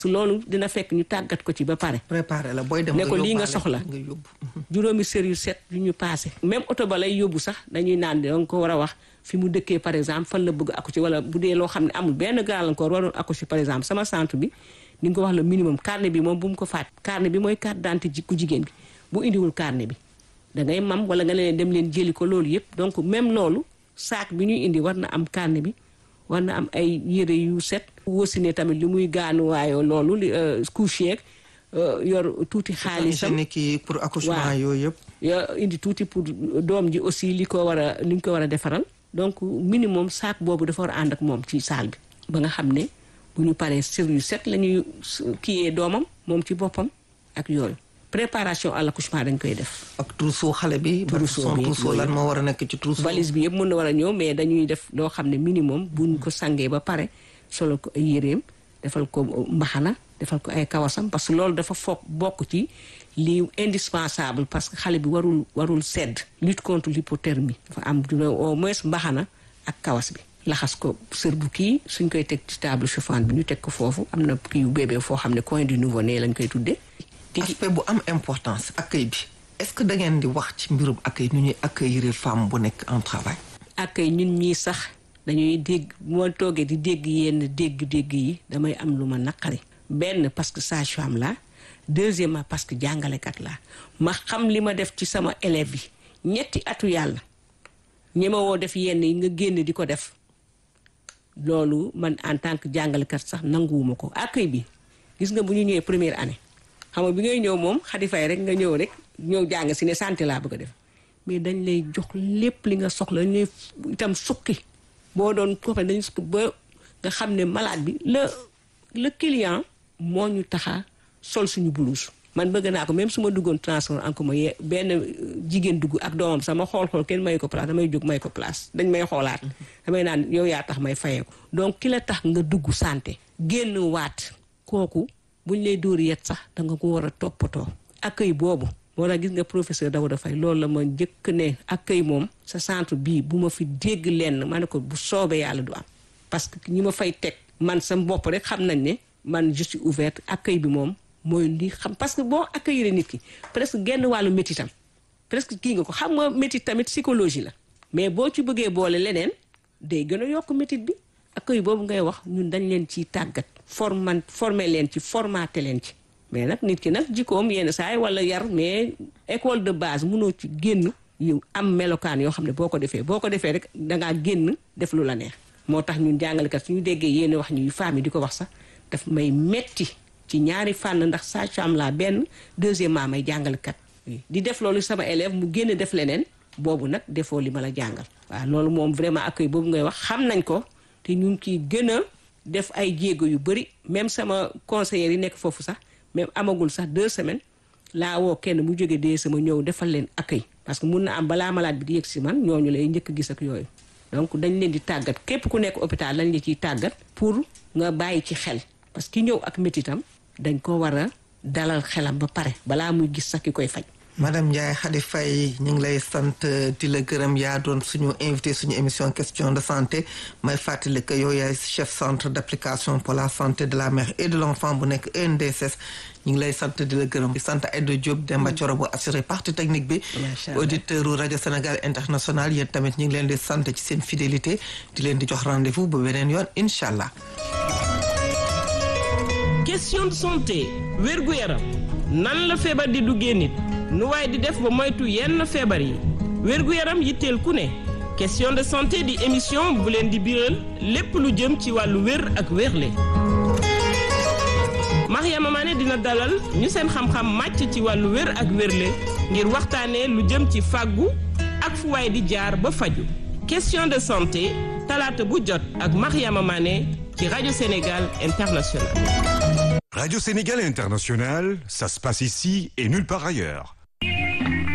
su loolu dina fekk ñu tàggat ko ci ba pare préparé la booy dem ne ko lii nga yóbbaale, soxla nga yóbbu juróomi sër yu set yu ñu paase même oto ba lay yóbbu sax dañuy naan danga ko war a wax fi mu dëkkee par exemple fan la bëgg accoucher wala bu dee loo xam ne amul benn gàllankoor waroon accoucher par exemple sama centre bi ni nga ko wax le minimum carnet bi moom bu mu ko faat carnet bi mooy carte d'identité ji ku jigéen bi bu indiwul carnet bi da ngay mam wala nga leen dem leen jëli ko loolu yëpp donc même loolu saak bi ñuy indi war na am carnet bi war na am ay yére yu set wosine tamit li muy gaanuwaayoo loolu li couche yeeg yor tuuti xaalisam hygiénique yi pour accouchement waaw. yooyu yëpp yo indi tuuti pour doom ji aussi li ko war a li ñu ko war a defaral donc minimum saak boobu dafa war a ànd ak moom ci saal bi ba nga xam ne bu ñu paree sër yu set la ñuy kiyee doomam moom ci boppam ak yooyu préparation à l'accouchement dañ koy def ak trousseau xale bi ba Trousseau son bi, trousseau lan yooyu. moo war a nekk ci trousseau valise bi yëpp mën na war a ñëw mais dañuy def loo xam ne minimum buñ ko sangee ba pare solo ko ay yéreem defal ko mbaxana defal ko ay kawasam parce que loolu dafa foog bokk ci li indispensable parce que xale bi warul warul sedd lutte contre l'hypothermie dafa am du au moins mbaxana ak kawas bi laxas ko sër bu kii suñ koy teg ci table chauffante bi ñu teg ko foofu am na kii yu bébé foo xam ne coin du nouveau-né lañ koy tuddee tigi aspect bu am importance accueil bi est-ce que da ngeen di wax ci mbirum accueil nu ñuy accueillir femme bu nekk en travail ak ñun ñii sax dañuy dégg moo toogee di dégg yenn dégg-dégg yi damay am lu ma naqari benn parce que sage-femme la deuxièmement parce que jàngalekat la ma xam li ma def ci sama élève yi ñetti atu yàlla ñemewoo def yenn yi nga génn di ko def loolu man en tant que jàngalekat sax nanguwuma ko accueil bi gis nga bu ñu ñëwee première année xam nga bi ngay ñëw moom xadi fay rek nga ñëw rek ñëw jàng si ne santé laa bëgg a def mais dañ lay jox lépp li nga soxla dañ lay itam sukki boo doon ko fa dañ sukki ba nga xam ne malade bi le le client moo ñu taxa sol suñu blouse man bëgg naa ko même su ma duggoon transport en commun ye benn euh, jigéen dugg ak doomam sama xool-xool kenn may ko place damay jóg may ko place dañ may xoolaat damay naan yow yaa tax may fayee ko donc ki la tax nga dugg santé génn waat kooku buñ lay dóori yet sax da nga ko war a toppatoo accueil boobu moo tax gis nga professeur Daouda Faye loolu la ma njëkk ne accueil moom sa centre bii bu ma fi dégg lenn ma ne ko bu soobee yàlla du am parce que ñi ma fay teg man sa bopp rek xam nañ ne man je suis ouverte accueil bi moom mooy li xam parce que boo accueillir nit ki presque genn wàllu métitam presque kii nga ko xam nga métit tamit psychologie la mais boo ci bëggee boole leneen day gën a yokk métit bi accueil boobu ngay wax ñun dañ leen ciy tàggat forman former leen ci formater leen ci mais nag nit ki nag jikkoom yenn saa yi wala yar mais école de base mënoo ci génn yu am melokaan yoo xam ne boo ko defee boo ko defee rek dangaa génn def lu la neex moo tax ñun jàngalekat suñu déggee yéen wax ñuy femmes yi di ko wax sax daf may metti ci ñaari fànn ndax sage-femme laa benn deuxièmement may jàngalekat di def loolu sama élève mu génn def leneen boobu nag defoo li ma la jàngal waaw loolu moom vraiment accueil boobu ngay wax xam nañ ko te ñu ngi ciy gën a def ay jéego yu bëri même sama conseillers yi nekk foofu sax même amagul sax deux semaines laa woo kenn mu jóge dee sama ñëw defal leen accueil parce que mun na am balaa malade bi di yëg si man ñooñu lay njëkk a gis ak yooyu donc dañ leen di tàggat képp ku nekk hôpital lañ la ciy tàggat pour nga bàyyi ci xel parce que ki ñëw ak métitam dañ ko war a dalal xelam ba pare balaa muy gis sax ki koy faj madame Ndiaye Khady Faye ñu ngi lay sant di la gërëm yaa doon suñu invité suñu émission question de santé may fàttali que yow yaay chef centre d' application pour la santé de la mère et de l' enfant bu nekk ENDSS ñu ngi lay sant di la gërëm di sant Aïda Diop Demba Thioro bu assuré partie technique bi Macha Allah. auditeur u rajo Sénégal international yéen tamit ñu ngi leen di sant ci seen fidélité di leen di jox rendez-vous ba beneen yoon incha allah question de santé wérgu yaram nan la feebar di duggee nit nu waaye di def ba moytu yenn feebar yi wérgu yaram yitteel ku ne question de santé di émission bu leen di biral lépp lu jëm ci wàllu wér ak wérle Mariama Mané dina dalal ñu seen xam-xam màcc ci wàllu wér ak wérle ngir waxtaanee lu jëm ci fàggu ak fu waay di jaar ba faju question de santé talaata bu jot ak Mariama Mané ci rajo Sénégal International Radio Sénégal International, ça se passe ici et nulle part ailleurs.